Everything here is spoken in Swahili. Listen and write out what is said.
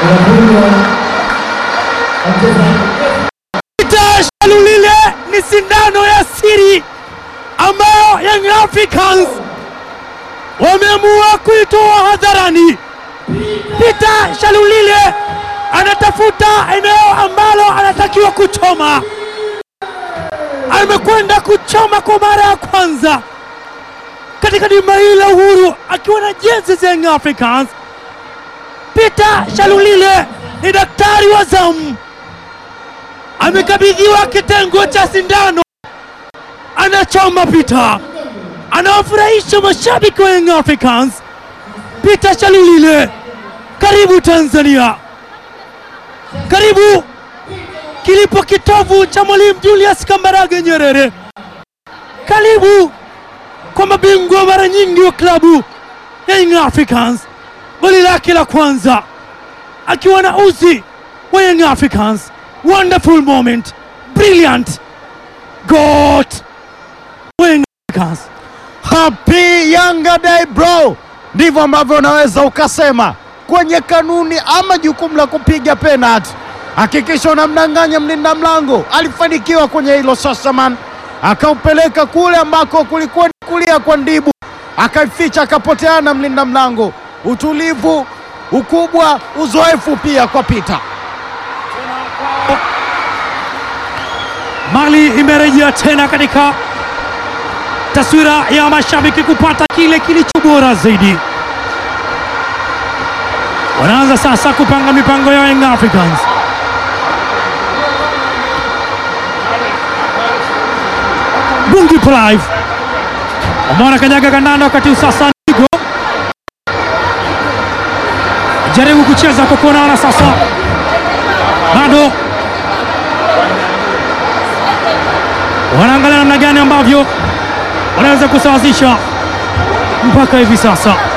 Peter Shalulile ni sindano ya siri ambayo Young Africans wameamua kuitoa hadharani. Peter Shalulile anatafuta eneo ambalo anatakiwa kuchoma. Amekwenda kuchoma kwa mara ya kwanza katika dimba hili la Uhuru akiwa na jezi za Young Africans. Peter Shalulile ni daktari wa zamu, amekabidhiwa kitengo cha sindano, anachoma Peter, anawafurahisha mashabiki wa Young Africans. Peter Shalulile, karibu Tanzania, karibu kilipo kitovu cha Mwalimu Julius Kambarage Nyerere, karibu kwa mabingwa mara nyingi wa klabu ya Young Africans. Goli lake la kwanza akiwa na uzi wa Young Africans. Wonderful moment, brilliant got wa Young Africans. Happy Yanga Day bro, ndivyo ambavyo unaweza ukasema kwenye kanuni ama jukumu la kupiga penalti. Hakikisha unamdanganya mlinda mlango. Alifanikiwa kwenye hilo Sasaman, akaupeleka kule ambako kulikuwa ni kulia kwa Ndibu, akaificha, akapoteana mlinda mlango. Utulivu, ukubwa, uzoefu pia kwa Peter. Mali imerejea tena katika taswira ya mashabiki kupata kile kilicho bora zaidi. Wanaanza sasa kupanga mipango ya Young Africans. Bungi Clive Omar kanyaga kandanda, wakati huu sasa Nigo jaribu kucheza kwa kuonana sasa, bado wanaangalia namna gani ambavyo wanaweza kusawazisha mpaka hivi sasa.